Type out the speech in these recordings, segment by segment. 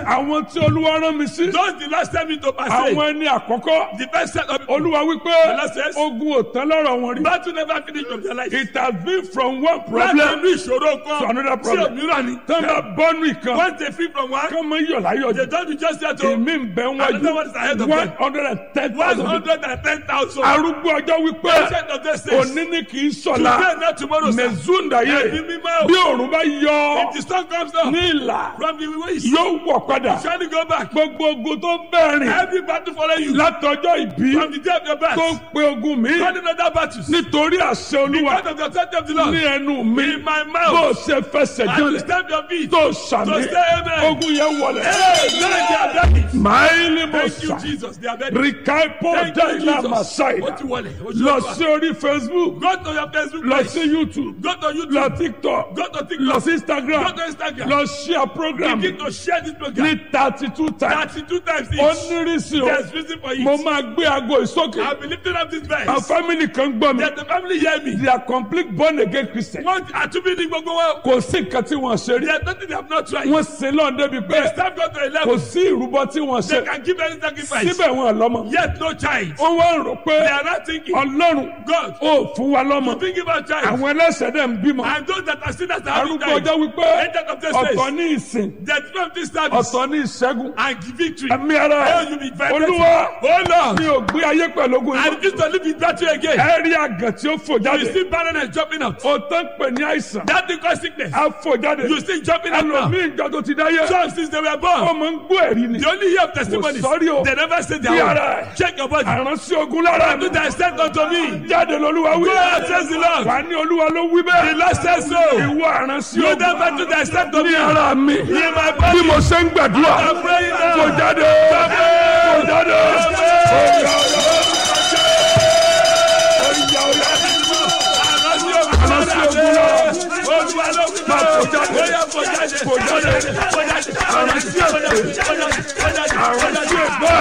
sent. àwọn tí olúwa rán mi sí Those the last time into passage. àwọn ẹni àkọ́kọ́ The first set of people. olúwa wípé Lord says- ogun ò tán lọ́rọ̀ wọn rí Battle never finish from their life. it has been from one Láti problem inú ìṣòro to kan. another Sí problem òmíràn ni. tán bá bọ́nú ìkan Once they free from one. kán mọ iyọ̀ láyọ̀ They jù don't be just there to. èmi ń bẹ Another one is ahead wájú of one them. hundred and ten One thousand hundred and ten thousand. arúgbó ọjọ́ wípé Patient of this days. òní ni kì í sọ̀la Today not tomorrow sir. mẹ̀zúndàyé Ẹ̀mí mímọ́. bí òòrùn bá yọ If the sun comes down. ní ìlà From the west. yóò wọ̀ padà Surely go back. gbogbo ogun tó ń bẹ̀rìn Every battle follow you. látọjọ́ ìbí From the day of your birth. tó ń pe ogun mi Running other battles. nítorí àṣẹ olúwa Because of the authority of the Lord. ní ẹnu mi In my bó mouth. ṣe fẹsẹ̀ And you jọlẹ̀ stamp your feet. tó sàmì So say amen. ogun yẹn wọlẹ̀. Hey, man, they are ready. máìlì mo Thank you, sà Jesus. They are ready. rìkàìpọ̀ Thank you, dáìlà Jesus. màsáìdà Ó ti wọlé. Ó ti lọ wọlé. sí orí facebook Go to your Facebook lọ page. sí youtube Go to YouTube. lọ tiktok Go to TikTok. lọ sí instagram Go to Instagram. lọ share program Begin to share this program. ní thirty two times Thirty-two times ó each. nírìsì o There's reason for mo it. máa gbé aago ìsókè I'll be lifting up this verse. àwọn family kan gbọ́ mi Let the family hear me. they are complete born again christian Wọ́n àtúbí ní gbogbo wọn. kò sí nǹkan tí wọ́n ṣe rí There's nothing they have not tried. wọ́n sin lọ́n débi pé They stand go to a kò level. sí ìrúbọ tí wọ́n They ṣe can give any sacrifice. síbẹ̀ wọn lọ́mọ Yet no child. wọ́n wá ń rò pé They are not thinking. ọlọ́run God. ó fún wa lọ́mọ Think about child. àwọn ẹlẹ́sẹ̀ dẹ̀ ń bímọ And those that are sinners are having arúgbó died. ọjọ́ wípé Agent of this ọ̀tọ̀ place. ní ìsìn The time of this service. ọ̀tọ̀ ní ìṣẹ́gun And victory. ẹ̀mí ara Oh, you be very olúwa Oh Lord. mi ò gbé ayé pẹ̀lú ogun I yìí refuse to live with battle again. ẹ rí àgàn tí ó fò You jáde see barrenness jumping out. ó tán pè ní àìsàn That thing cause sickness. á fò jáde You see jumping out now. ẹlòmíì ìjọ tó ti dáyé Some since they were born. ọmọ ń gbọ́ ẹ̀rí ni The only year of testimonies. Kò sọ́rí o. They never say Bí their ara own. ẹ̀. Check your body. àránsí ogun lára mi Do that sent unto me. jáde lolúwa wí God says the Lord. wà ní olúwa ló wí The bẹ́ẹ̀ Lord says so. ìwọ àránsí You ogun never do that sent unto ní me. ara mi In my bí body. mo ṣe ń gbàdúrà I'm praying kò now. jáde kò jáde Oya, oya. àránsí ogun lọ má kò jáde kò jáde àránsí èpè àránsí ègbà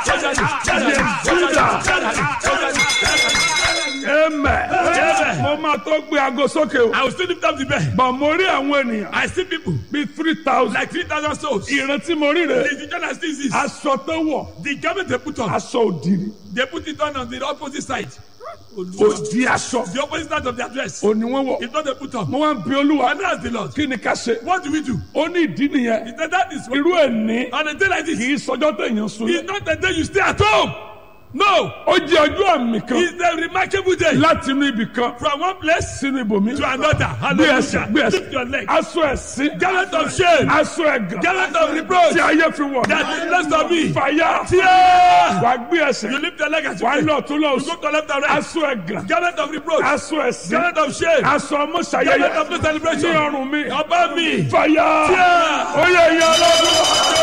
ẹmẹ mo máa tó gbé aago sókè o I will still lift up the bed. bọ̀ mo rí àwọn ènìyàn I see people bíi three thousand like 3,000 souls. ìrántí mo rí rè The vision I see is this. aṣọ tó wọ̀ The garment they put on, aṣọ òdìrí they put it on on the opposite side. òdì aṣọ The opposite side of their dress. òní wọn wọ̀ It's not they put on. mo wá ń bi olúwa And that's the Lord. kí ni ká ṣe What do we do? ó ní ìdí nìyẹn He said that is irú ẹ̀ ní on a day like this. kì í sọjọ́ tẹ̀yàn sùn It's not the day you stay at home. No. ó jẹ́ ọjọ́ àmì kan It's a remarkable day. láti inú ibì kan From one place sínú ibòmí to another. gbé ẹsẹ̀ gbé Hallelujah. ẹsẹ̀ Lift your leg. aṣọ ẹ̀sìn Garment of shame. aṣọ ẹ̀gàn Garment of reproach. tí ayé fi wọ̀ That is less of me. fàyà Tear. wà gbé ẹsẹ̀ You lift your leg as you wà pray. lọ tún lọ You go to left and right. aṣọ ẹ̀gàn Garment of reproach. aṣọ ẹ̀sìn Garment of shame. aṣọ Garment ọmọṣayẹyẹ of no ní celebration. ọrùn mi Above me. fàyà Tear. ó yẹ ìyá ọlọ́dún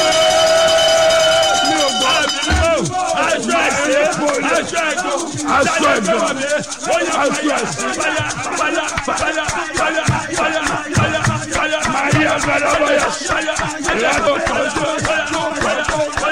mi ò gbọ́ Aṣọ ẹ̀sìn. Aṣọ ẹ̀gbọ́n. Aṣọ ẹ̀gbọ́n. Bóyá Aṣọ ẹ̀sìn. fàyà fàyà fàyà fàyà fàyà fàyà fàyà máa yí agbára wáyà fàyà ìyàtọ̀ kan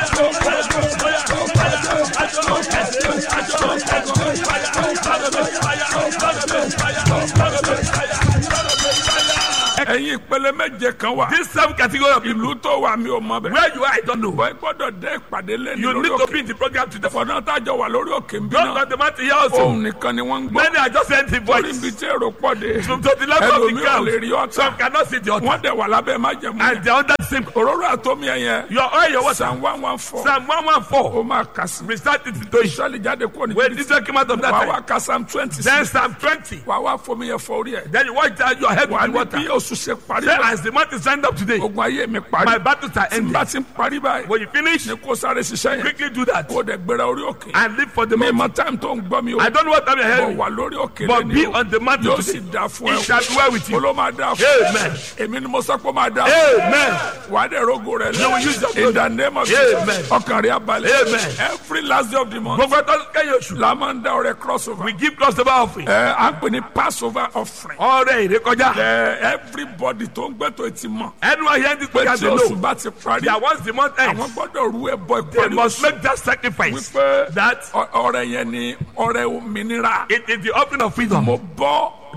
ẹ̀yin ìpele méje kan wà This seven category of people. ìlú tó wà mí ò mọ bẹ́ẹ̀. Where you are, I don't know. wọ́n gbọ́dọ̀ dé ìpàdé lẹ́nu You lórí need to òkè be in the program today. fọ̀nà tájọ wà lórí òkè ń bí Don't náà let the matter here also. òun nìkan ni wọ́n ń gbọ́ Many are just empty torí voice. ibi tí èrò pọ̀ dé From to the level of the ẹlòmíì ò lè rí crowd. ọ̀tá Some cannot see the altar. wọ́n dẹ̀ wà lábẹ́ májẹ̀mú And they are under the same. òróró àtọ́mí ẹ̀yẹ Your oil, your water. psalm one one four Psalm 114. ó máa kà sí Recite it into it. ìṣọ́lì jáde kúrò ní When this one came out of that wà time. wá ka psalm twenty Then six Psalm 20. wà wá fomi yẹn fọ orí ẹ̀ Then you watch down your head wà with ní water. bí oṣù ṣe parí Say, báyìí as the month is signed up today, ogun ayé mi parí my battles are tí n bá ended. ti ń parí báyìí When you finish, ní kó sáré ṣiṣẹ́ yẹn quickly do that. kó dẹ̀ gbéra orí òkè And live for the mi moment. mọ time tó ń gbọ́ mi o I don't know what time you're bọ̀ hearing. wà lórí òkè But lẹ́ni be o on the mountain yóò sì today. dá fún It ẹ shall be well with you. o ló máa dá fún ẹ Amen. èmi ni mo sọ pé ó máa dá Amen. wà á dẹ̀ rogo rẹ You will use your in the name of Amen. Jesus ọkàn rẹ abalẹ̀ Amen. every last day of the month Gbogbo ẹ̀tọ́ kẹ́yìn oṣù. la máa ń dá ọrẹ cross over We give crossover offering. ẹ à ń pè ní passover offering Ọrẹ ìrékọjá. ẹ everybody tó ń gbẹ́tọ̀ ti mọ̀ Anyone hearing this pé program tí they oṣù know bá ti parí that once the month ends, àwọn gbọ́dọ̀ rú ẹbọ they ìparí must oṣù make that sacrifice. wípé That ọ- ọrẹ yẹn ni ọrẹ òmìnira it is the offering of freedom. mo bọ́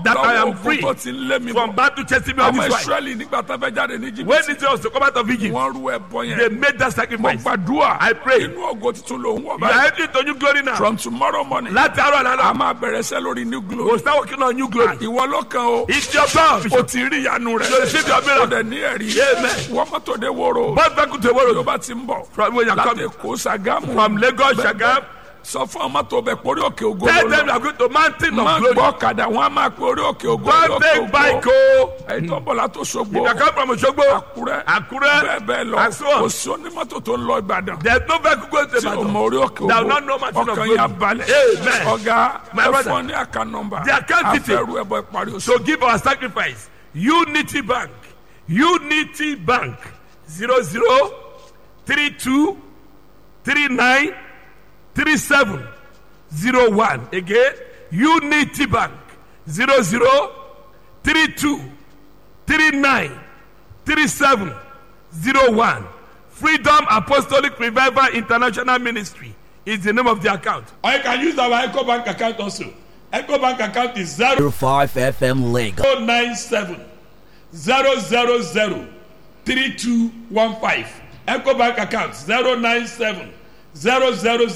that I am lọ́wọ́ free ogun tó ti ń lé mi from bọ̀ battle chasing me all ọmọ this while. israẹli nígbà tó fẹ́ jáde ní When jìbìtì Israel was to come out of Egypt, wọ́n rú ẹbọ they yẹn made that mo sacrifice. gbàdúrà I pray. inú ògo tuntun ló ń wọ̀ You are báyìí entering into new glory now. from tomorrow morning Láti àárọ̀ a àlànà, máa bẹ̀rẹ̀ sẹ́ lórí new we'll glory start working on new glory. ìwọ ló kàn o It's your God. o ti rí ìyanu rẹ You receive your o miracle. dẹ̀ ní ẹ̀rí Amen. wọ́n mọ́tò dé wóró Both back to the yóò world. bá ti ń bọ̀ From where you are láti coming. kó sàgámù From Lagos, Shagam. sọ fún ọmọ tó bẹ pórí òkè ògo Tell ló them you lọ are going to mountain má of glory. gbọ́ ọ̀kadà wọn á máa pe orí òkè ògo Don't lókè take bike ògo o. ẹ̀yin tó ń bọ̀ látò ṣogbo You can come from Osogbo, àkúrẹ́ Àkúrẹ́, bẹ́ẹ̀ bẹ́ẹ̀ lọ and so on. kò sí onímọ́tò tó ń lọ ìbàdàn There's no vehicle going to tí o mọ Ibadan. orí òkè Thou ògo not know mountain of ọkàn glory. yà balẹ̀ Amen. ọ̀gá My ẹ brother. fún ọ ní àká nọmba The account detail. afẹ́rù ẹ̀bọ ìparí oṣù So give our sacrifice. Unity Bank. Unity Bank. 00 32 39 37 01. Again. Unity Bank. 00 32 39 37 01. Freedom Apostolic Revival International Ministry is the name of the account. Or you can use our Echo Bank account also. Echo Bank account is 0 5 FM Lagos. 097 000 3215. Echo Bank account 097 000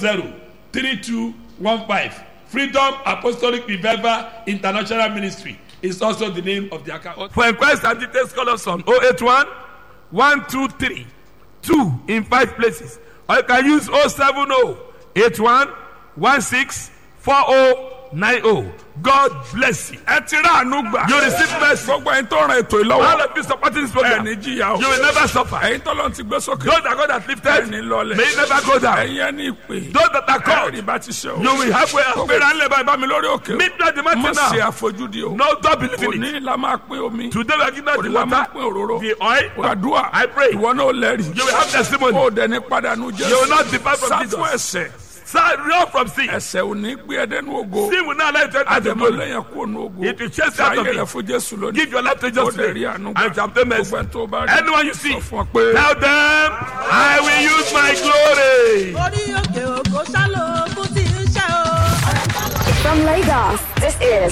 3215. Freedom Apostolic Revival International Ministry is also the name of the account. For inquiries and details, call us on 081 123 2 in 5 places. Or you can use 070 81 16 4090. God bless you. ẹ ti rà àánú gbà You receive mercy. gbogbo ẹ̀yin tó ràn ètò All ìlọ́wọ́ of you supporting this ẹ̀ program, ní you jìyà o will never suffer. ẹ̀yin tó lọ́n ti gbé sókè Those that God has lifted, ẹ̀ ní lọlẹ̀ may you never go down. ẹ̀yin ẹni ìpè Those that are called, ẹ̀rí bá ti ṣe o you will halfway gbéra ńlẹ̀ báyìí bá mi lórí òkè o Meet me at the mountain má ṣe now. àfojúdi o No, don't believe kò in ní it. la máa pín omi Today we are giving out kò the ní la máa pín water, òróró the oil. gbàdúrà I pray. ìwọ náà lẹ́rìí You will have testimony. o dẹ̀ ní padànù jésù You will not depart from sá Jesus. fún ẹsẹ̀ Sir, run from sin. ẹsẹ̀ ò ní gbé ẹdẹ́nu ògo Sin will not let you enter the àdèmọ glory. lẹ́yìn kú ònú ògo It will chase you out of ayé rẹ̀ it. fún jésù lónìí Give your life to o Jesus dẹ̀ rí today. àánú And shall obtain mercy. gbogbo ẹni tó bá rí Anyone you see, sọ fún ọ pé tell them, I will use my glory. orí òkè òkò sálò kú tí ń ṣe o. From Lagos, this is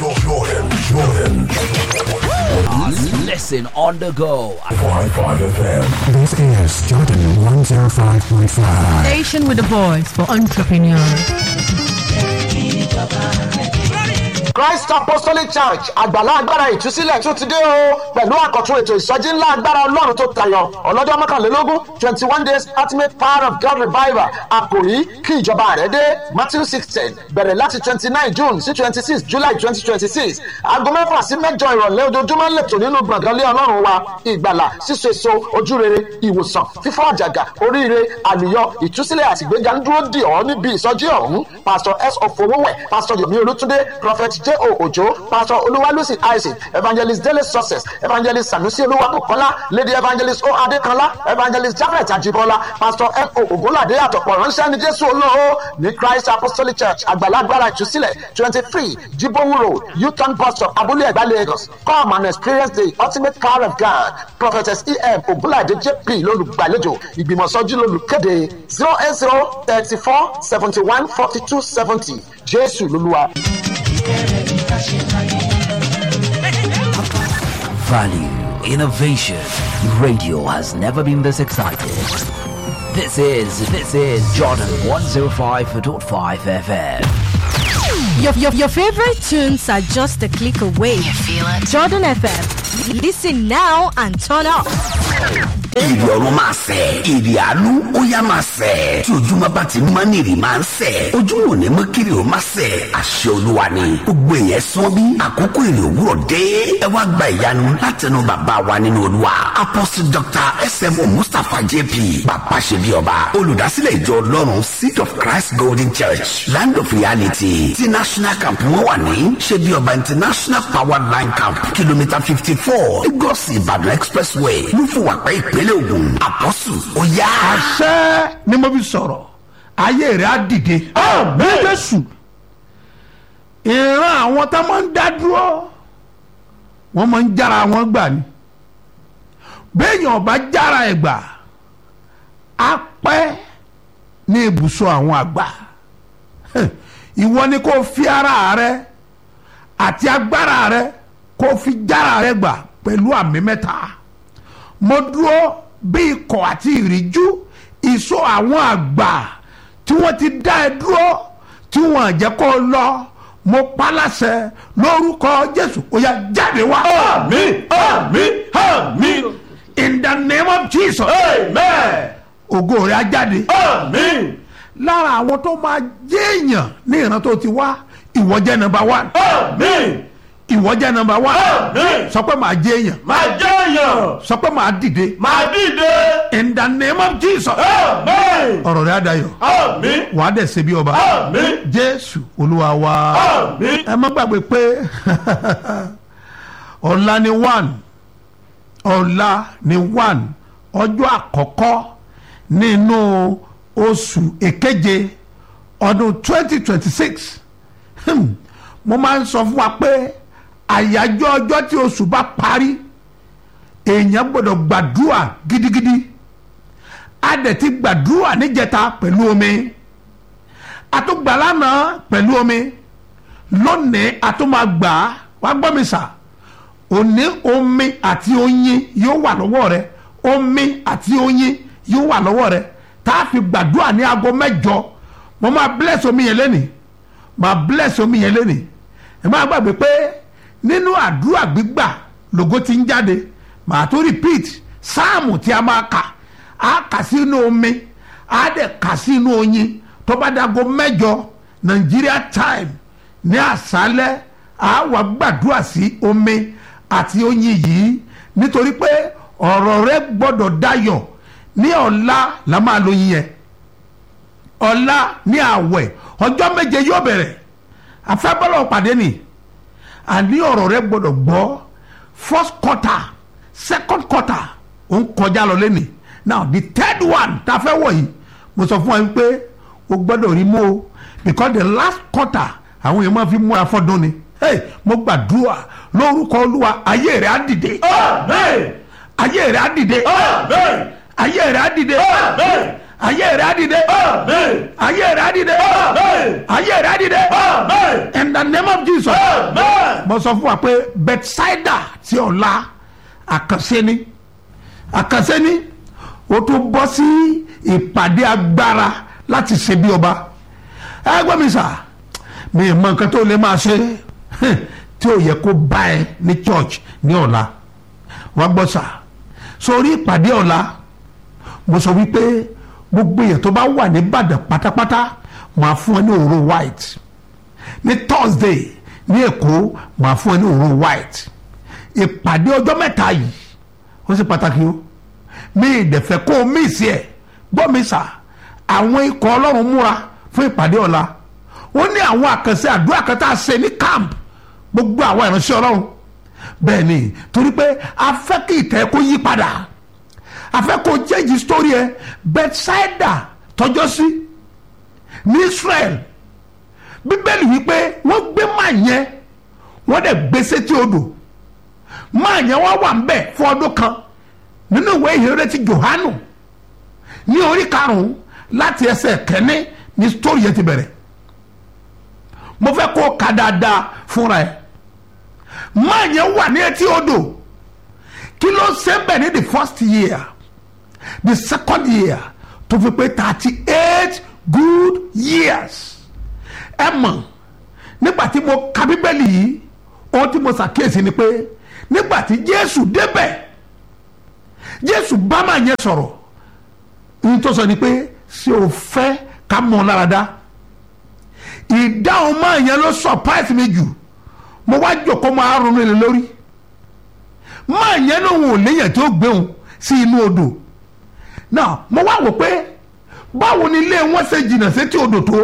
Listen on the go. This is Jordan 105.5. Station with a voice for entrepreneurs. Christ Apostolic Church àgbàlá agbára ìtúsílẹ̀ tún ti dé o pẹ̀lú àkọ́tún ètò ìsọjí ńlá agbára ọlọ́run tó tayọ ọlọ́jọ́ mọ́kànlélógún twenty one days ultimate power of God revival àkòrí kí ìjọba rẹ̀ dé Matthew sixteen bẹ̀rẹ̀ láti twenty nine June sí twenty six July twenty twenty six aago mẹ́fà sí mẹ́jọ ìrọ̀lẹ́ ojoojúmọ́ lẹ́tọ̀ nínú gbọ̀ngàn lé ọlọ́run wa ìgbàlà síso èso ojúrere ìwòsàn fífọ́ àjàgà oríire àlùyọ ìtúsílẹ̀ àtìgbéga ń dúró dì ọ́ níbi ìsọjí ọ̀hún pastor s ofowówẹ̀ pastor yomi olútúndé prophet j o ojo pastor olúwalúsì isaac evangelist dele success evangelist sanusi olúwabùkọ́lá lady evangelist o adékanlá evangelist jafet ajibola pastor m o ògúnládé àtọ̀pọ̀ ránṣẹ́ ní jésù olóo ní christ apostolic church àgbàlagbára ìtúsílẹ̀ twenty three jibowu road uton bus stop abúlé ẹ̀gbá lagos come and experience the ultimate power of god prophetess em ògúnládé jp lólùgbàlejò ìgbìmọ̀sọ́jú lólùkéde zero eight zero thirty four seventy one forty two seventy jésù lolúwa. Value, innovation. Radio has never been this excited. This is this is Jordan 105.5 FM. Your, your, your favorite tunes are just a click away. You feel it? Jordan FM. Listen now and turn up. Ìrì ọ̀run máa sẹ̀, ìrì àánú ó yá máa sẹ̀. Tí ojúmọ́ bá ti mọ́ ní ìrì máa ń sẹ̀. Ojúmọ́ ò ní mọ́ kiri ò máa sẹ̀. Àṣẹ olúwa ni. Gbogbo èèyàn sán bí àkókò ìrì òwúrọ̀ dé. Ẹ wá gba ìyanu látẹnu bàbá wa nínú olúwa. Apostle Dr. S.M.O. Mustapha J.P. Bàbá ṣe bí ọba. Olùdásílẹ̀ ìjọ Ọlọ́run Seed of Christ Golden Church Land of Reality ti National Camp wọn wà ní ṣe bí ọba International Power Line Camp kìlómítà fifty four Lagos Ìbàdàn Expressway lúfùwàpẹ́ ìpínlẹ̀ Ògùn àpọ́sù ó yá. àṣẹ ni mo fi sọ̀rọ̀ ayé rẹ̀ á dìde. bẹ́ẹ̀ jésù ìran àwọn tá máa ń dá dúró wọ́n máa ń jára wọn gbà ni béèyàn bá jára ẹ̀ gbà á pẹ́ ní ibùsọ̀ àwọn àgbà ìwọ ni kò fi ara rẹ àti agbára rẹ kó fi jára rẹ gbà pẹ̀lú àmì mẹ́ta mo dúró bí ikọ̀ àti ìríjú ìṣó àwọn àgbà tí wọ́n ti dá ẹ dúró tí wọ́n jẹ́ kó lọ mo paláṣẹ lórúkọ jésù ó yá jáde wá. àmín àmín àmín. in the name of jesus. amen. ògo rẹ̀ á jáde. àmín. lára àwọn tó máa jẹ́ èèyàn ní ìran tó ti wá ìwọ jẹ́ number one. àmín. ìwọ jẹ́ number one. àmín. sọ pé màá jẹ́ èèyàn. máa jẹ́ èèyàn. sọ pé màá dìde. máa dìde. in the name of jesus. àmín. ọ̀rọ̀ rẹ̀ á dayọ̀. àmín. wàá dẹ̀ ṣe bí ọba. àmín. jésù olúwa wa. àmín. ẹ má gbàgbé pé ọ̀la ni one ọ̀la ni one ọjọ́ àkọ́kọ́ nínú oṣù èkeje ọdún twenty twenty six mo máa ń sọ fún wa pé àyájọ́ ọjọ́ tí oṣù bá parí èèyàn gbọ́dọ̀ gbàdúrà gidigidi a dẹ̀ ti gbàdúrà níjẹta pẹ̀lú omi a tún gbà lánàá pẹ̀lú omi lónìí a tún máa gbà á wá gbọ́ mi sà òní omi àti oyin yóò wà lọ́wọ́ rẹ omi àti oyin yóò wà lọ́wọ́ rẹ tá a fi gbàdúrà ní aago mẹ́jọ mo máa bless omi yẹn lẹ́nìí máa bless omi yẹn lẹ́nìí ẹ máa gbàgbé pé nínú àdúrà gbígbà lògo ti ń jáde màá tó repeat sáàmù tí a máa kà á kà sínú omi á dẹ̀ kà sínú oyin tó bá dago mẹ́jọ Nigeria time ní àṣálẹ́ á wà gbàdúrà sí omi àti oyin yìí nítorí pé ọ̀rọ̀ rẹ gbọ́dọ̀ dayọ̀ ní ọ̀la la máa lo yin yẹn ọ̀la ní àwẹ̀ ọjọ́ méje yóò bẹ̀rẹ̀ afẹ́bọ́lọ̀ pàdé ni àní ọ̀rọ̀ rẹ gbọ́dọ̀ gbọ́ first quarter second quarter ó ń kọjá lọ lẹ́nì now the third one tá a fẹ́ wọ̀ yìí mo sọ fún wa pé o gbọ́dọ̀ rí mú o because the last quarter àwọn èèyàn máa fi múra fọ́dún ni hey, mo gbàdúrà lórúkọ olúwa ayé rẹ á dìde àmín. ayé rẹ á dìde àmín. ayé rẹ á dìde àmín. ayé rẹ á dìde àmín. ayé rẹ á dìde àmín. ayé rẹ á dìde àmín. in the name of jesus àmín. mo sọ fún wa pé bethsaida ti ọ̀la àkànṣe ni àkànṣe ni o tún bọ́ sí ìpàdé agbára láti ṣe bí ọba ẹ gbọ́ mi sà mi ì mọ nǹkan tó lè máa ṣe tí ò yẹ kó bá ẹ ní church ní ọ̀la wá gbọ́ sà sórí ìpàdé ọ̀la mo sọ wípé gbogbo èèyàn tó bá wà ní Ìbàdàn pátápátá máa fún ẹ ní òróró white ní Thursday ní Èkó máa fún ẹ ní òróró white ìpàdé ọjọ́ mẹ́ta yìí ó sì pàtàkì o mi ìdẹ̀fẹ́ kó o mí sí ẹ̀ gbọ́ mi sà àwọn ikọ̀ ọlọ́run múra fún ìpàdé ọ̀la ó ní àwọn àkànṣe àdúrà kan tá a ṣe ní camp gbogbo àwọn ìránṣẹ́ ọlọ́run bẹ́ẹ̀ ni torí pé a fẹ́ kí ìtẹ́ kó yí padà a fẹ́ kó change story ẹ Bethsaida tọjọ́ sí ní Israel bíbélì wípé wọ́n gbé máa yẹn wọ́n dẹ̀ gbé sétí odò máa yẹn wọ́n wà ń bẹ̀ fún ọdún kan nínú ìwé ìhéré ti Jòhánù ní orí karùn-ún láti ẹsẹ̀ kẹ́ni ní story yẹn ti bẹ̀rẹ̀ mo fẹ́ kó o kà dáadáa fúnra ẹ̀ máa yẹn wà ní etí odò kí ló ṣe bẹ̀ ní the first year the second year tó fi pé thirty eight good years ẹ mọ̀ nígbà tí mo ka bíbélì yìí ohun tí mo ṣàkíyèsí ni pé nígbà tí Jésù débẹ̀ Jésù bá máa yẹn sọ̀rọ̀ ní tó sọ ni pé ṣé o fẹ́ ká mọ̀ ọ́ lára dá ìdáhùn máa yẹn ló surprise mi jù mo wá jòkó máa ronú ilé lórí máa yẹn lóhun ò léyàn tó gbéhùn sí inú odò náà mo wá wò pé báwo ni ilé wọn ṣe jìnnà sétí odò tó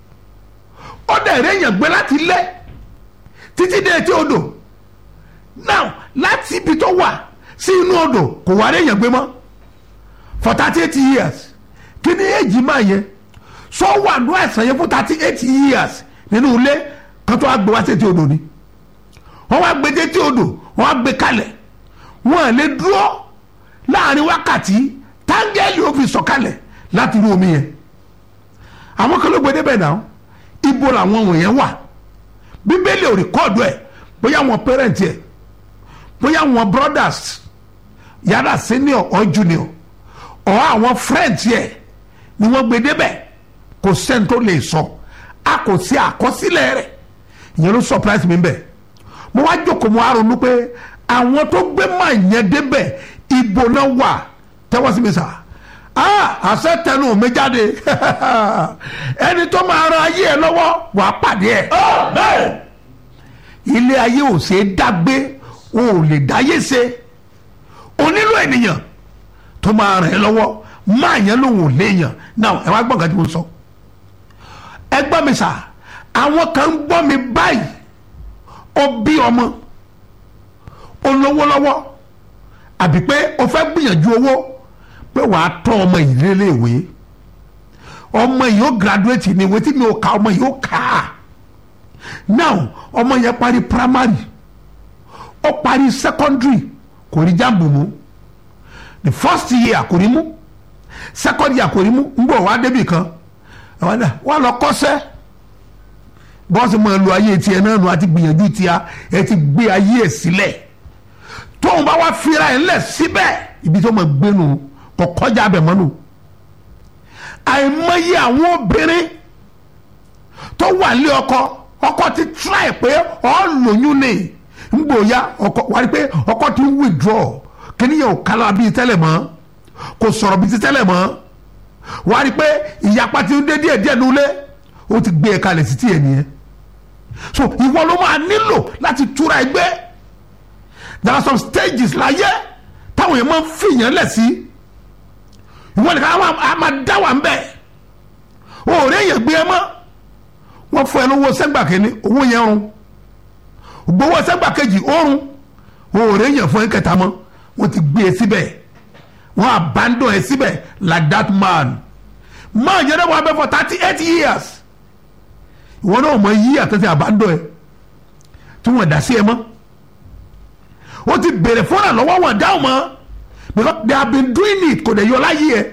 ó dẹ̀ réyàn gbé láti lé títí dé etí odò náà láti ibi tó wà sí inú odò kò wá réyàn gbé mọ́ for thirty eight years kí ni èjì máa yẹ sọ wà ní àìsàn yẹn fún thirty eight years nínú ilé kan tó wá gbé wá sétí odò ni wọ́n wá gbé sétí odò wọ́n wá gbé kalẹ̀ wọ́n à lè dúró láàrin wákàtí táńgẹ́lì ó fi sọ̀kalẹ̀ láti inú omi yẹn àwọn kan ló gbé débẹ̀ náà ibo làwọn wọ̀nyẹn wà bíbélì ò rìkọ́ọ̀dù ẹ̀ bóyá àwọn parent yẹ bóyá àwọn brothers yàrá senior or junior or àwọn friends yẹ ni wọ́n gbé débẹ̀ kò sẹ́ni tó lè sọ a kò sí àkọsílẹ̀ rẹ̀ ìyẹn ló surprise mi bẹ́ẹ̀ mo wá jókòó mo wá ronú pé àwọn tó gbé máa yẹn débẹ̀ ibo náà wà tẹ́wọ́ sí mi sà ah àṣẹ tẹnu mi jáde ẹni tó máa ran ayé ẹ lọ́wọ́ wàá pàdé ẹ ilé ayé ò ṣe é dágbé o ò lè dáyé ṣe o nílò ènìyàn tó máa ràn ẹ́ lọ́wọ́ máa yẹn lòun ò léèyàn náà ẹ wá gbọ́n kan tí mo sọ ẹ gbọ́ mi sà àwọn kan ń gbọ́ mi báyìí ó bí ọmọ ó lówó lọ́wọ́ àbí pé o fẹ́ gbìyànjú owó pé wàá tọ́ ọmọ yìí léléèwé ọmọ yìí ó graduate ní ìwé tí mi ò ka ọmọ yìí ó kà á now ọmọ yẹn parí primary ó parí secondary kò rí jáàmù mú the first year kò rí mú second year kò rí mú ń bọ̀ wá débì kan wọ́n lọ kọ́sẹ́ bọ́sì máa lo ayé tiẹ̀ náà nù àti gbìyànjú tiẹ̀ ẹ ti gbé ayé ẹ̀ sílẹ̀ tóun bá wá fira ẹ̀ ńlẹ̀ síbẹ̀ ibi tó máa gbé nù kò kọjá abẹ mọ́nù àìmọye àwọn obìnrin tó wà lé ọkọ ọkọ ti try pé ọ lóyún ni ngbòya ọkọ wà ní pé ọkọ ti ń withdraw kíníyàn ò kálá bíi tẹ́lẹ̀ mọ́ kò sọ̀rọ̀ bíi ti tẹ́lẹ̀ mọ́ wà ní pé ìyapa ti ń dé díẹ̀ díẹ̀ nulẹ̀ ó ti gbé e kalẹ̀ sí tiẹ̀ nìyẹn so ìwọ ló máa nílò láti túra ẹgbẹ́ there are some stages láyé táwọn yẹn máa ń fìyàn lẹ̀ sí ìwọ nìkan á máa dá wà ń bẹ̀ òòrè yẹn gbé ẹ mọ́ wọ́n fún ẹ lówó sẹ́gbà kínní owó yẹn rún gbowó sẹ́gbà kejì òórùn òòrè yẹn fún ẹ kẹta mọ́ wọ́n ti gbé ẹ síbẹ̀ wọ́n abandon ẹ síbẹ̀ like that man man yẹn náà wọ́n abẹ́ for thirty eight years ìwọ náà mọ yí àtẹ̀tẹ̀ abandon ẹ tí wọ́n dá sí ẹ mọ́ ó ti bèrè fúnra lọ́wọ́ wọn dáhùn mọ́ because they have been doing it kò dẹ̀ yọ láyé ẹ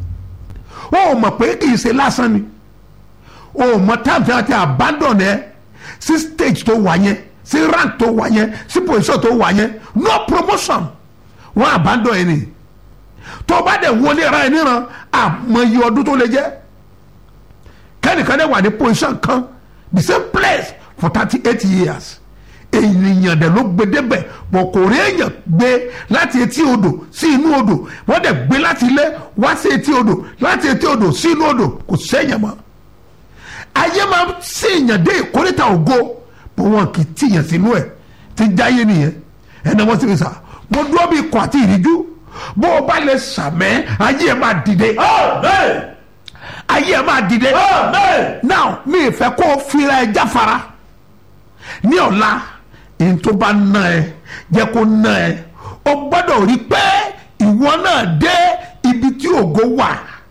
ó mọ̀ pé kì í ṣe lásán ni ó mọ̀ time tí wọ́n ti abandon ẹ sí stage tó wà yẹn sí rank tó wà yẹn sí position tó wà yẹn no promotion wọ́n abandon ẹ ni tó bá dẹ̀ wọlé ara ẹ níran àmọye ọdún tó lè jẹ́ kẹ́nìkan dẹ̀ wà ní position kan the same place for thirty eight years ènìyàn dẹ̀ ló gbé débẹ̀ bọ̀ kò rí èèyàn gbé láti etí odò sí inú odò wọ́n dẹ̀ gbé láti ilé wá sí etí odò láti etí odò sí inú odò kò séèyàn mọ́ ayé máa ń séèyàn dé ìkórìtà ògo bó wọn kì í tìyàn sínú ẹ̀ ti jáyé nìyẹn ẹnì wọn sì fi sà mo dúró bí ikọ̀ àti ìríjú bó o bá lè sàmẹ́ ayé ẹ̀ máa dìde ayé ẹ̀ máa dìde now mi ì fẹ́ kó o fira ẹ jáfara ní ọ̀la èyí tó bá ná ẹ jẹ́ kó ná ẹ o gbọ́dọ̀ rí pé ìwọ náà dé ibi tí ògo wà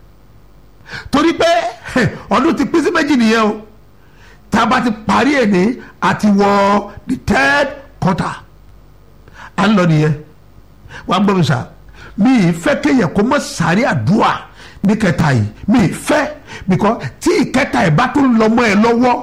torí pé ọdún ti pín sí méjì nìyẹn o tá a bá ti parí ẹ̀ ní àti wọ the third quarter à ń lọ nìyẹn wàá gbọ́ mi sà mi ì fẹ́ kéèyàn kó mọ̀ sáré àdúrà ní kẹta yìí mi ì fẹ́ because tí ìkẹta ẹ̀ bá tún lọ mọ́ ẹ lọ́wọ́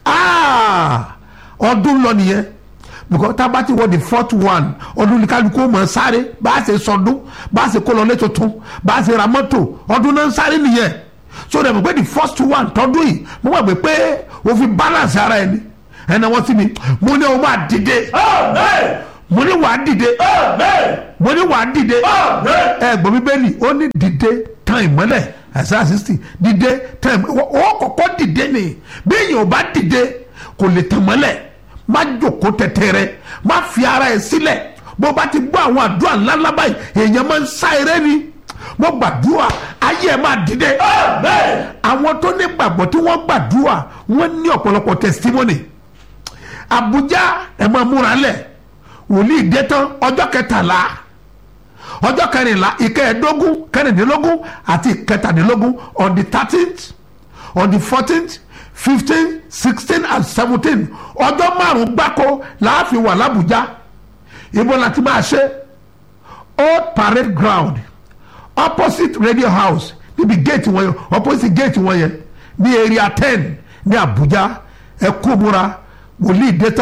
ọdún lọ nìyẹn because tá a bá ti wọ the fourth one ọdún ní kálukú mọ̀ sáré bá a ṣe sọdún bá a ṣe kó lọ lé tuntun bá a ṣe ra mọ́tò ọdún náà ń sáré nìyẹn so dẹ̀ mọ̀ pé the first one tọdún yìí mo mọ̀ pé pé o fi balance ara ẹni ẹnna wọ́n sí mi mo ní o máa dìde mo ní wàá dìde mo ní wàá dìde ẹ gbọ́ bíbélì ó ní dìde tán ìmọ́lẹ̀ ẹ̀sán sixty dìde tán ìmọ́lẹ̀ ó kọ́kọ́ dìde ni bí èèyàn ò bá dìde kò lè tàn mọ́lẹ̀ má jòkó tẹ̀tẹ̀rẹ̀ má fi ara ẹ̀ sílẹ̀ bó bá ti gbọ́ àwọn àdúrà ńláńlá báyìí èèyàn máa ń sá eré ni mo gbàdúrà ayé ẹ̀ máa dìde àwọn tó ní gbàgbọ́ tí wọ́n gbàdúrà wọ́n ní ọ̀pọ̀lọpọ̀ testimony Abuja ẹ̀ máa múra lẹ̀ wòlíì dé tán ọjọ́ kẹtàlá ọjọ́ kẹrìnlá ìkẹẹ̀ẹ́dógún kẹrìndínlógún àti ìkẹtàdínlógún on the thirteenth on the fourteenth fifteen sixteen and seventeen ọjọ́ márùn-ún gbáko láàfin wà lábújá ibo láti máa ṣe old parade ground opposite radio house níbi gate wọn yẹn opposite gate wọn yẹn ní area ten ní abuja ẹ kó múra wòlíì dé tán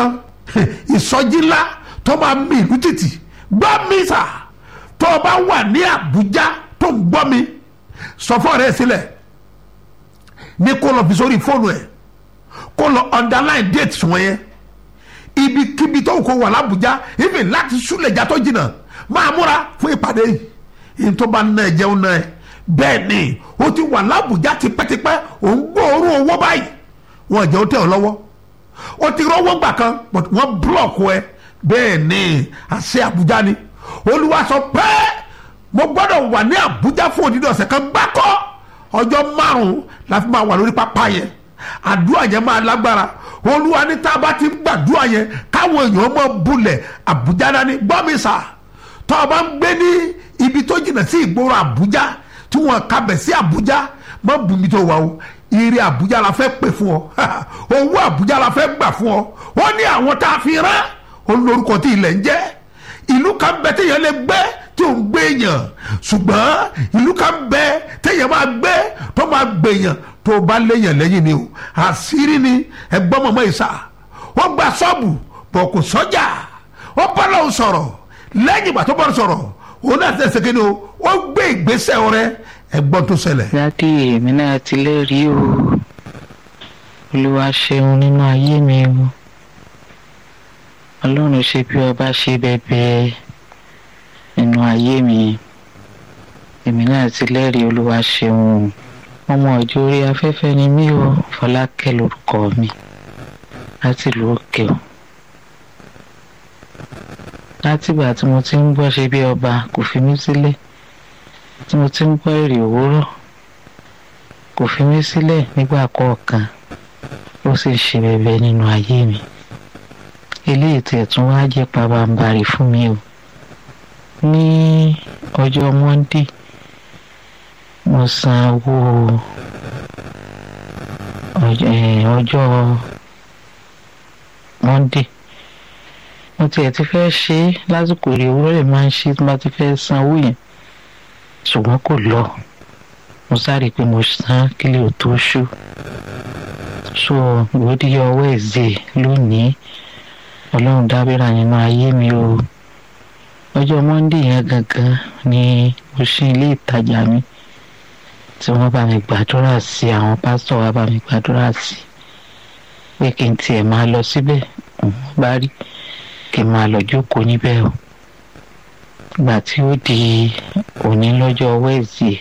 ìsọjí ńlá tó máa mi ìlú títì gbọ́ mi sà tó o bá wà ní àbújá tó ń gbọ́ mi sọ fún ọ̀rẹ́ sílẹ̀ ní kó lọ fi sórí fóònù ẹ̀ kó lọ underline date wọn yẹn ibikíbi tó kó wà lábújá even láti súlẹ̀já tó jìnnà máa múra fún ìpàdé yìí yìí tó bá ná ẹ jẹun náà ẹ bẹ́ẹ̀ ni ó ti wà lábújá tipẹ́tipẹ́ òun gbóòórùn owó báyìí wọn jẹ́ ó tẹ̀ ọ́ lọ́wọ́ ó ti rọ́wọ́ gbà kan but wọ́n búlọ̀kù ẹ bẹ́ẹ̀ ni àṣẹ àbújá ni olúwa sọ pé mo gbọ́dọ̀ wà ní àbújá fún òdìdí ọ̀sẹ̀ kan gbákọ́ ọjọ́ márùn-ún la fi máa wà lórí pápá yẹn àdúrà yẹn máa lágbára olúwa ní tá a bá ti ń gbàdúrà yẹn káwọn èèyàn mọ bulẹ̀ àbújá dání gbọ́ mi sà tó o bá ń gbé ní ibi tó jìnnà sí ìgboro àbújá tí wọn kabẹ̀ sí àbújá mọ bùnmi tó wà o ire àbújá la fẹ́ pè fún ọ owó àbújá la fẹ́ gbà fún ọ ó ní àwọn tá a fi rán olórúkọ tí ilẹ̀ ń jẹ́ ìlú kan bẹ téèyàn lè gbé tí ò ń gbé èèyàn ṣùgbọ́n ìlú kan bẹ téèyàn máa gbé tó máa gbèyàn tó bá léèyàn lẹ́yìn ni o àṣírí ni ẹgbọ́n mọ̀mọ́ ìsà wọ́n gba ṣọ́ọ̀bù bọ̀ kò sọ́jà wọ́n bá lọ́wọ́ sọ̀rọ̀ lẹ́yìn ìgbà tó bá sọ̀rọ̀ òun náà tẹ̀sẹ̀ kí ni o ó gbé ìgbésẹ̀ rẹ ẹgbọ́n tó ṣẹlẹ̀. dádì èmi náà ti lẹ́rìí o olúwa ṣeun nínú ayé mi o ọlọ́run ṣe bí ọba ṣe bẹ́ẹ̀ nínú ayé mi èmi náà ti lẹ́rìí olúwa ṣeun ọmọ ọjọ́ orí afẹ́fẹ́ ni mí o fọlákẹ́ lórúkọ mi láti ìlú òkè o látìgbà tí mo ti ń gbọ́ ṣe bí ọba kò fi mí sílẹ̀ tí mo ti ń gbọ́ èrè òwúrọ̀ kò fi mí sílẹ̀ nígbà kọ̀ọ̀kan ó sì ṣe bẹ̀bẹ̀ nínú ayé mi eléyìí tí ẹ̀tún wá jẹ́ pabambarì fún mi o ní ọjọ́ monday mo san owó ọjọ́ monday mo tiẹ̀ ti fẹ́ ṣe é lásìkò èrè òwúrọ̀ lè máa ń ṣe tí mo ti fẹ́ san owó yẹn ṣùgbọ́n kò lọ mo sáré pé mo san kílẹ̀ ò tó ṣú so ìwọ́díyọ ọwọ́ ẹ̀zẹ̀ lónìí ọlọ́run dábìrà nínú ayé mi o ọjọ́ monde yẹn gangan ni mo ṣí ilé ìtajà mi tí wọ́n bá mi gbàdúrà sí àwọn pásítọ̀ wa bá mi gbàdúrà sí pé kí n tiẹ̀ máa lọ síbẹ̀ òun bá rí kí n máa lọ jókòó níbẹ̀ o ìgbà tí ó di òní lọ́jọ́ wẹ́ẹ̀sì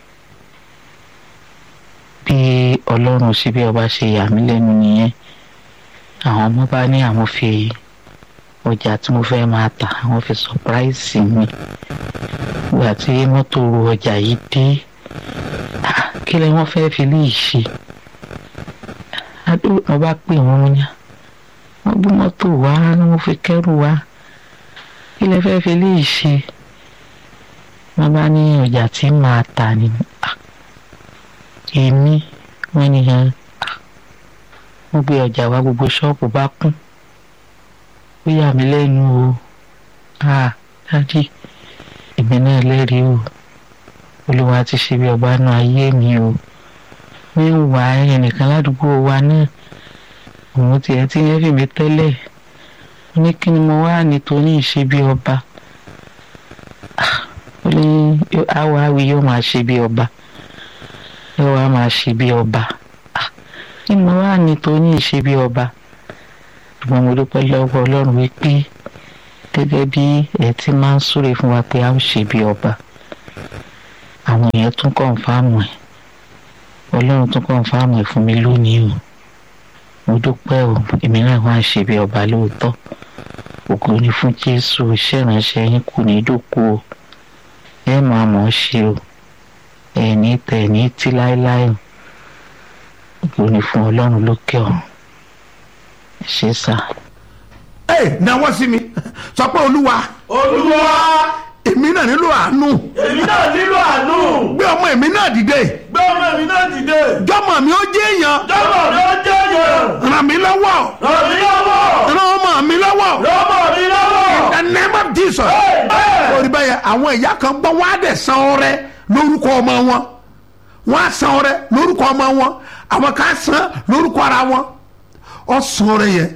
bí ọlọ́run síbi ọba ṣe yà mí lẹ́nu nìyẹn àwọn ọmọ bá ní àwọn fi ọjà tí mo fẹ́ máa tà àwọn fi sọpráìsì mi ìgbà tí mọ́tò ru ọjà yìí dé kí lẹ wọ́n fẹ́ fi lè ṣe mo bá pè wọ́n ní wọ́n gbé mọ́tò wá ni wọ́n fi kẹ́rù wá kí lẹ fẹ́ fi lè ṣe wọ́n bá ní ọjà tí màá tà ní èmi wọ́n ní hàn wọ́n gbé ọjà wá gbogbo ṣọ́ọ̀bù bá kún ó yà mí lẹ́nu o dájú èmi náà lẹ́rìí o olúwa ti ṣe bí ọba náà ayé mi o mi ń wà ẹnìkan ládùúgbò wa náà òun tiẹ̀ ti yẹn fi mi tẹ́lẹ̀ ó ní kí ni mo wá nítorí ìṣe bí ọba ó ní àwọ̀ àwì yóò máa ṣe bí ọba yóò wá máa ṣe bí ọba kí ni mo wá nítorí ìṣe bí ọba ṣùgbọ́n mo dúpẹ́ lọ́wọ́ ọlọ́run wípé gẹ́gẹ́ bí ẹ ti máa ń súre fún wa pé a ó ṣe bí ọba àwọn èèyàn tún kọ̀ǹfàmù ẹ̀ ọlọ́run tún kọ̀ǹfàmù ẹ̀ fún mi lónìí o mo dúpẹ́ o èmi náà wá ń ṣe bí ọba lóòótọ́ ògo ni fún jésù iṣẹ́ ìránṣẹ́ yín kù ní dòkú o ẹ máa mọ̀ ọ́ ṣe o ẹ̀ ní tẹ̀ ní tí láéláé o ògo ni fún ọlọ́run lókè ọ̀run ẹ ṣe sá. ẹ náwó sí mi sọ pé olúwa olúwa èmi náà nílò àánú èmi náà nílò àánú gbé ọmọ èmi náà dìde gbé ọmọ mi náà dìde jọmọ mi ó jẹ èèyàn jọmọ mi ó jẹ èèyàn ràn mí lọ́wọ́ ràn mí lọ́wọ́ ràn ọmọ mi lọ́wọ́ lọ́mọ mi lọ́wọ́ the name of jesus orí báyẹn àwọn ìyá kan gbọ́ wọ́n á dẹ̀ san ọrẹ lórúkọ ọmọ wọn wọ́n á san ọrẹ lórúkọ ọmọ wọn àwọn kan san lórúkọ ara wọn ọ san ọrẹ yẹn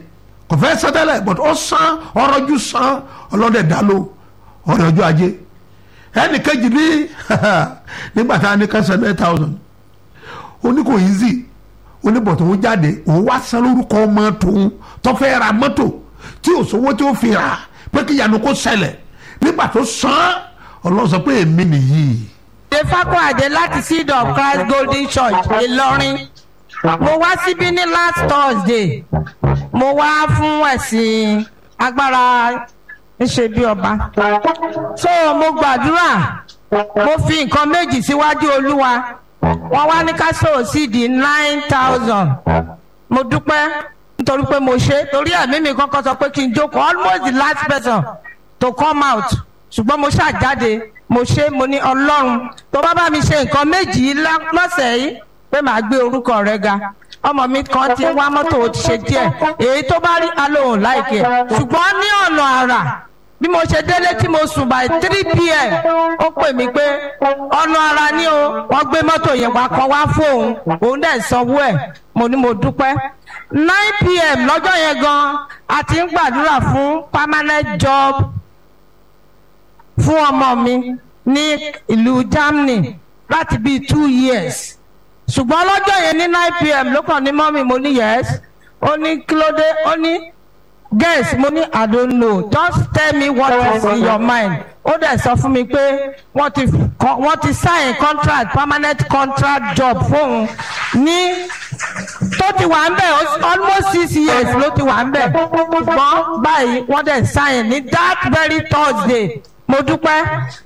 kò fẹ́ san tẹ́lẹ̀ but ó san ọrọ̀jú san ọlọ́dẹ dá ló ọ̀rẹ́ ọjọ́ ajé ẹnì kejì ní nígbà tá a ní kẹsàn-án nine thousand ó ní kò easy ó ní bọ̀tò òun jáde òun wá san lórúkọ ọmọ tòun tó fẹ́ ra mọ́tò tí ò sówó tí ó fi rà pé kí ìyanu kó ṣẹlẹ̀ nígbà tó san ọlọ́run sọ pé èmi nìyí. ṣe fákọ̀ àdé láti seed of christ golden church ìlọrin mo wá síbí ní last thursday mo wá fún ẹ̀sìn agbára ńṣe bí ọba so mo gbàdúrà mo fi nǹkan méjì síwájú olúwa wọn wá ní ká sọ̀rọ̀ sí di nine thousand mo dúpẹ́ nítorí pé mo ṣe torí ẹ̀mí mi kọ́kọ́ sọ pé kí n jókòó almost the last person to come out ṣùgbọ́n mo ṣàjáde mo ṣe mo ní ọlọ́run tó bá bá mi ṣe nǹkan méjì lọ́sẹ̀ yìí pé màá gbé orúkọ rẹ ga ọmọ mi kan ti wá mọ́tò ó ti ṣe díẹ̀ èyí tó bá rí alóhùn láìkẹ́ ṣùgbọ́n ní ọ̀nà àrà bí mo ṣe délé tí mo sùn by three pm ó pè mí pé ọ̀nà ara ni o wọ́n gbé mọ́tò yẹn wá kan wá fóun òun dẹ̀ sanwó ẹ̀ mo ní mo dúpẹ́ nine pm lọ́jọ́ yẹn gan a ti ń gbàdúrà fún permanent job fún ọmọ mi ní ìlú germany láti bíi two years ṣùgbọ́n lọ́jọ́ yẹn ní nine pm ló kàn ní mọ́mì mo ní yes ó ní kí ló dé ó ní guess mo ní i don't know just tell me what is in your mind ó dẹ̀ sọ fún mi pé wọ́n ti wọ́n ti sign contract permanent contract job fóun ní tó ti wà ń bẹ̀ almost six years ló ti wà ń bẹ̀ ṣùgbọ́n báyìí wọ́n dẹ̀ sign ní that very thursday mo dúpẹ́